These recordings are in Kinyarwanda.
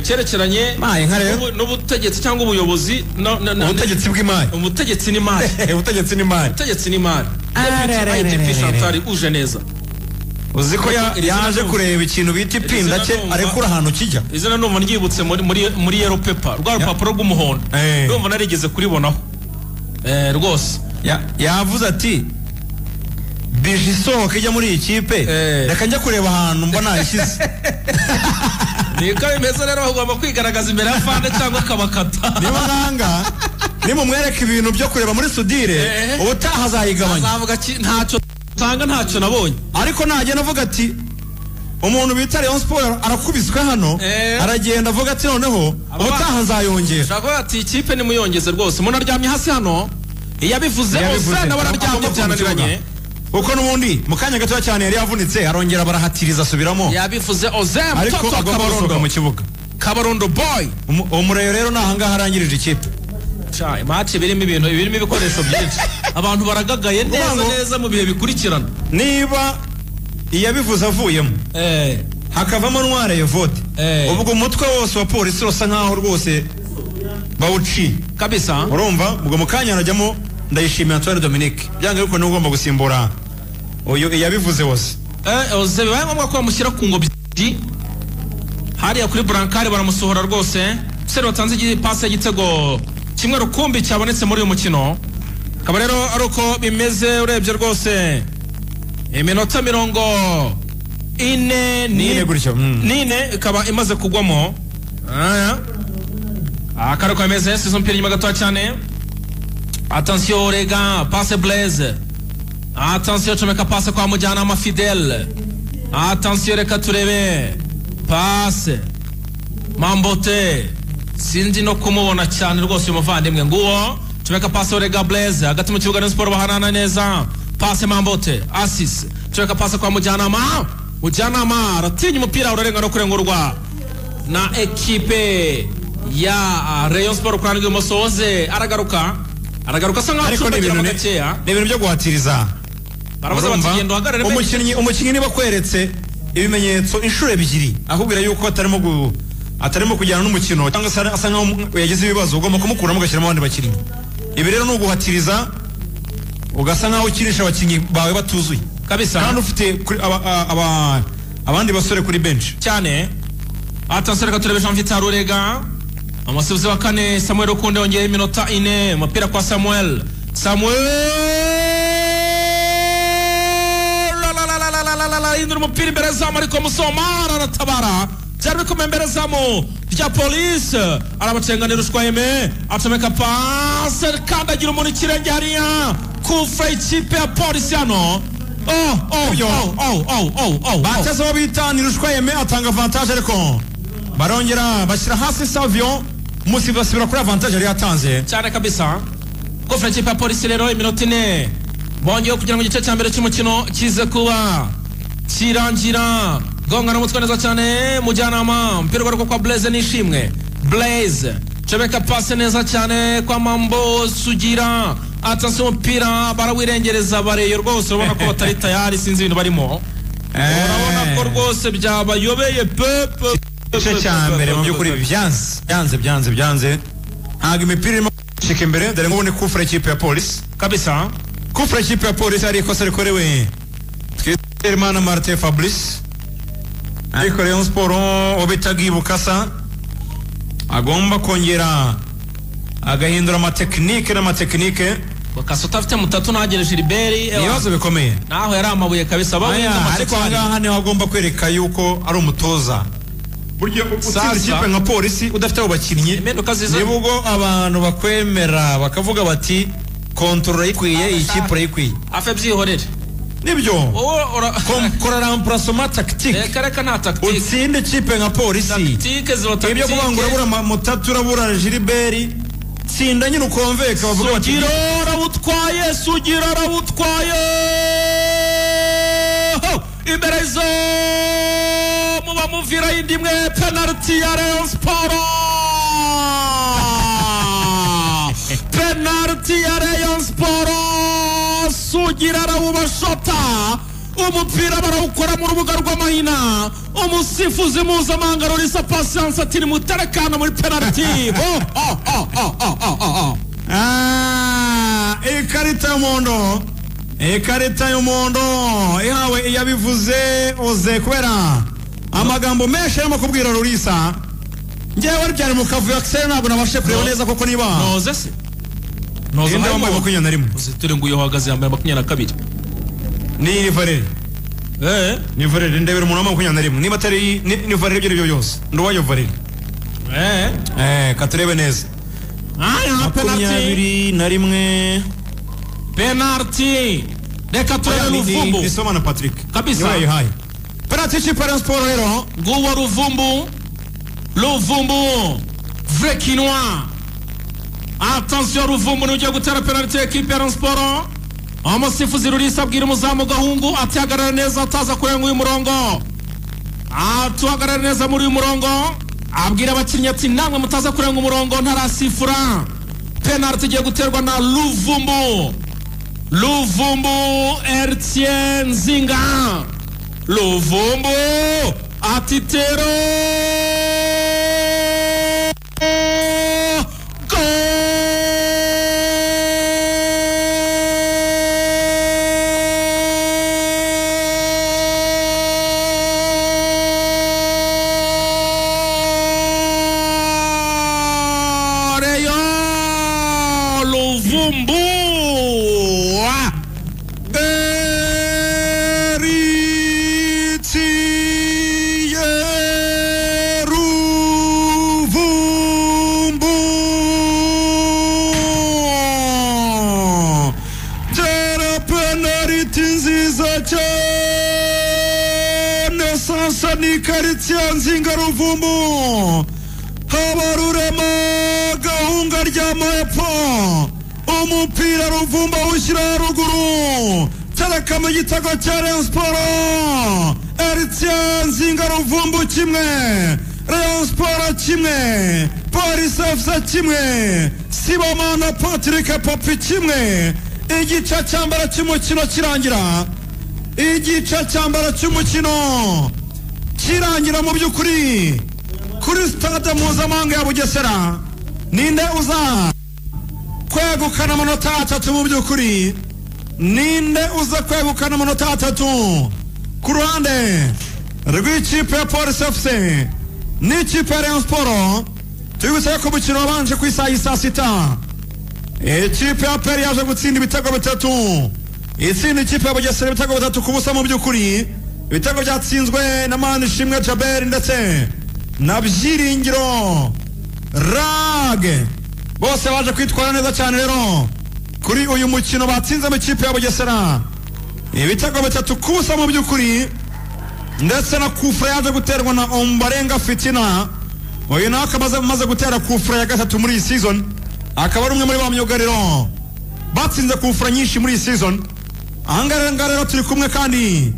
cyerekeranye Mayi nka rero. n'ubu- n'ubutegetsi cyangwa ubuyobozi no- no- no- ubutegetsi bw'imari umutegetsi n'imari ubutegetsi n'imari ubutegetsi n'imari Arererererere. Deputy IDP Chantal uje neza uzi ko ya- Iri zina yaje ndumva. kureba ikintu bita ipinda zina cye ndumva. arekura ahantu kijya izina numva ryibutse muri muri muri yellow paper rwa rupapuro rw'umuhondo Eh. ndumva narigeze kuribonaho Eh, rwose Ya- yavuze ati bije isohoka ijya muri iyi kipe Eh. reka njya kureba ahantu mba nayishyize niko bimeze rero bagomba kwigaragaza imbere ya fande cyangwa akabakata niba nanga nimumwereka ibintu byo kureba muri sudire Eh. ubutaha azayigabanya azavuga ki ntacyo tanga ntacyo nabonye ariko nagenda avuga ati umuntu bita Rayon Sport arakubiswe hano Eh. aragenda avuga ati noneho Aba- ubutaha nzayongera ushobora kuvuga ati ikipe nimuyongeze rwose munaryamye hasi hano iyabivuze Yabivuze. ose nabo Amakuru araryamye ku byananiranye kibuga. kuko n'ubundi mu kanya gato cyane yari yavunitse arongera barahatiriza asubiramo yabivuze oze ariko mtoto wa agomba gusohoka mu kabarondo kibuga kabarondo boy Umu- uwo murayo rero ni ahangaha arangirije ikipe Cya, imaci birimo ibintu birimo ibikoresho byinshi abantu baragagaye neza ngo- neza mu bihe bikurikirana niba iyabivuze avuyemo eh hakavamo ntware yevode Eh. ubwo umutwe wose wa polisi urasa nkaho rwose bawuciye kabisa urumva ubwo mu kanya harajyamo ndayishimira Antoine Dominique byanga ariko niwe ugomba gusimbura uyu iyabivuze wose eh oze bibaye ngombwa ko bamushyira ku ngobyi hariya kuri burankari baramusohora rwose se watanze igipasi y'igitego kimwe rukumbi cyabonetse muri uyu mukino akaba rero ari uko bimeze urebye rwose iminota mirongo ine Nine gutyo, mm. nine ikaba imaze kugwamo Aya. aka ari uko bimeze sizo umupira inyuma gatoya cyane atansiyo rega pase blaze atansiyo comeka pase kwa mujyanama fidele atansiyo reka turebe pase mambote sinzi no kumubona cyane rwose uyu muvandimwe nguwo tumeka pasi orega blaze hagati mu kibuga Rayon siporo bahanana neza pase mambote asisi tumeka pasi kwa mujyanama mujyanama aratinya umupira urarenga no kurengurwa na ekipe ya Rayon siporo kurana rw'ibumoso oze aragaruka aragaruka asa nkaho ariko ni ibintu acumbagiramo ni gakeya ni ibintu byo guhatiriza baravuze bati Urumva? genda uhagarare umukinnyi umukinnyi niba akweretse ibimenyetso inshuro ebyiri akubwira yuko atarimo gu- atarimo kujyana n'umukino cyangwa se asa nkaho yagize ibibazo ugomba kumukuramo ugashyiramo abandi bakinnyi ibi rero ni uguhatiriza ugasa nkaho ukinisha abakinnyi bawe batuzuye kabisa kandi ufite kuri- aba- a- aba- abandi basore kuri benshi cyane atansi reka turebe jean vitar urega umusifuzi wa kane samuel rukundo yongeyeho iminota ine umupira kwa samuel samuel La, la, la, la, la, la, la, la, la, hindura umupira imbere zamu ariko musomara aratabara byari bikomeye imbere zamu rya polisi arabacenganira ushwayeme acomeka pase kandagira umuntu ikirenge hariya kufre ikipe ya polisi hano Oh, oh, oh, oh, oh, oh, oh, oh. bateze abo bita nirushwayeme atanga avantage ariko barongera bashyira hasi savion musi basubira kuri avantage yari yatanze cyane kabisa kofera ikipe ya polisi rero iminota ine bongeyeho kugira ngo igice cya mbere cy'umukino kize kuba kirangira gongana umutwe neza cyane mujyanama umupira ugaruka kwa blaze nishimwe blaze cebeka pase neza cyane kwa mambo sugira atansi umupira barawirengereza bareyo rwose urabona ko batari tayari sinzi ibintu barimo Eh. urabona ko rwose byabayobeye pepe igice cya mbere mu by'ukuri byanze byanze byanze byanze ntabwo imipira irimo gucika imbere dore ngubone kufura ikipe ya polisi kabisa kufura ikipe ya polisi hari ikosa rikorewe twizerimana martin fabrice ariko rayon siporo uwo bita bwibukasa agomba kongera agahindura amatekinike n'amatekinike bakasa utafite mutatu ntagire jiliberi ni ibibazo bikomeye naho yari amabuye kabisa Aya, bawinda ariko ahangaha niho agomba kwereka yuko ari umutoza burya utsinda Sasa- ikipe nka polisi udafite abo bakinnyi impinduka ziza niba ubwo abantu bakwemera bakavuga bati kontorora yikwiye iyi kipe urayikwiye afe byihorere nibyo wowe ura- Kom- kora ramparasoma takitike reka reka nta takitike utsinde ikipe nka polisi takitike ziba ibyo kuvuga ngo urabura ama- mutatu urabura jiliberi tsinda nyine ukonveka bavuga bati sugira arabutwaye sugira arabutwaye Ho! imbere zo mu bamuviraho indi imwe penaliti ya Rayon Sport penaliti ya Rayon Sport sugira arawubashota umupira barawukora mu rubuga rw'amahina umusifuzi mpuzamahanga rurisa pasiyanse ati nimuterekana muri penaliti Oh, oh, oh, oh, oh, oh, oh. Ah, ikarita y'umuhondo ikarita y'umuhondo ihawe iyabivuze oze kubera amagambo menshi arimo kubwira rurisa ngewe byari mu kavuyo akiseri ntabwo nabashe kureba No. neza koko niba noze se noze ninde wambaye harimo makumyabiri na rimwe uzitire ngo uyu uhagaze yambaye makumyabiri na kabiri ni ni valere Eh, ni valere ndebera umuntu wambaye makumyabiri na rimwe niba atari ni ni valere ibyo ari byo byose ndi uwayo valere eh. eh katurebe neza Ah, penaliti makumyabiri na rimwe penaliti reka turebe Ni- ni- ruvumbu nisoma na patrick Kabisa. niwe yayihaye penaliti y'ikipe siporo rero nguwo ruvumbu ruvumbu vekinwa atansiyo ruvumbu nujya gutera penaliti ekipe ya Rayon siporo umusifuzi rurisa abwira umuzamu gahungu atihagarara neza ataza kurenga uyu murongo atuhagarara neza muri uyu murongo abwira abakinnyi ati namwe mutaza kurenga umurongo ntarasifura penaliti igiye guterwa na ruvumbu Luvumbu Ertien Zinga Luvumbu Atitero Gol! Reyo Luvumbu Ah! Eritiye Ruvumbu Dera penaliti nziza cyane sasa ni karitsiye nzinga Ruvumbu Habarurema gahunga rya Moepo umupira Ruvumbu awushyira haruguru tereka mu gitego cya Rayon Sport Eritiye nzinga Ruvumbu kimwe Rayon Sport kimwe Polisi FC kimwe Sibomana Patrick Popi kimwe igice cya mbere cy'umukino kirangira igice cya mbere cy'umukino kirangira mu by'ukuri kuri sitade mpuzamahanga ya bugesera ninde uza kwegukana amanota atatu mu by'ukuri ninde uza kwegukana amanota atatu ku ruhande rw'ikipe ya polisi efuse n'ikipe ya rayon siporo tubibutsa ko umukino wabanje ku isaha y'i saa sita ikipe ya peri yaje gutsinda ibitego bitatu itsinda ikipe ya bugesera ibitego bitatu ku busa mu by'ukuri ibitego byatsinzwe na manishimwe jaberi ndetse na byiringiro rage bose baje kwitwara neza cyane rero kuri uyu mukino batsinzemo ikipe ya bugesera ibitego bitatu ku busa mu by'ukuri ndetse na kufure yaje guterwa na ombarenga fitina uyu nawe akaba amaze- amaze gutera kufure ya gatatu muri iyi season akaba ari umwe muri ba myugariro batsinze kufure nyinshi muri iyi season ahangaha rero ngaha rero turi kumwe kandi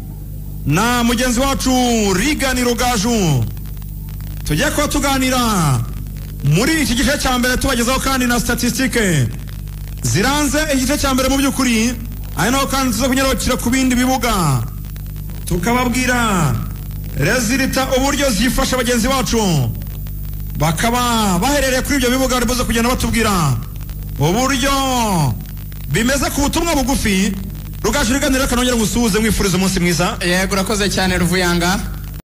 na mugenzi wacu rigani rugaju tugiye kuba tuganira muri iki gice cya mbere tubagezaho kandi na statisitike ziranze igice cya mbere mu by'ukuri ari naho kandi tuza kunyarukira ku bindi bibuga tukababwira rezilita uburyo zifasha bagenzi bacu bakaba baherereye kuri ibyo bibuga bari buze kugenda batubwira uburyo bimeze ku butumwa bugufi rugaju riganirira kanongera gusuhuze mwifuriza umunsi mwiza yego urakoze cyane ruvuyanga